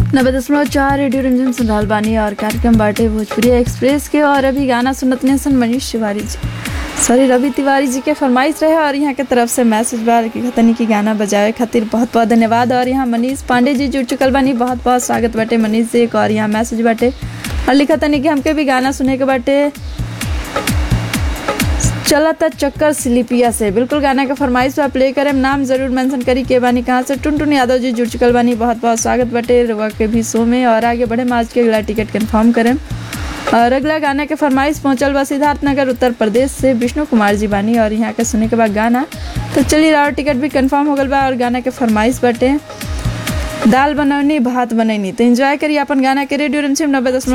नब्बे दशमलव चार रेडियो रंजन सुन रहल बानी और कार्यक्रम बाटे भोजपुरी एक्सप्रेस के और अभी गाना सुनत ने सन मनीष तिवारी जी सॉरी रवि तिवारी जी के फरमाइश रहे और यहाँ के तरफ से मैसेज बा कि खतनी की गाना बजावे खातिर बहुत बहुत धन्यवाद और यहाँ मनीष पांडे जी जुड़ चुकल बानी बहुत बहुत स्वागत बाटे मनीष जी के और यहाँ मैसेज बाटे और लिखा तनी कि हमके भी गाना सुने के बाटे चला था चक्कर स्लिपिया से बिल्कुल गाना का फरमाइश पे प्ले करें नाम जरूर मेंशन करी के बानी कहाँ से टुनटुन यादव जी जुड़ चुकल बानी बहुत बहुत स्वागत बटे रुआ के भी शो में और आगे बढ़े आज के अगला टिकट कंफर्म करें और अगला गाना के फरमाइश पहुंचल बा सिद्धार्थ नगर उत्तर प्रदेश से विष्णु कुमार जी बानी और यहाँ के सुने के बाद गाना तो चलिए और टिकट भी कंफर्म हो गल बा और गाना के फरमाइश बटे दाल बनौनी भात बनैनी तो एंजॉय करिए अपन गाना के रेडियो रमसिम नब्बे दशमलव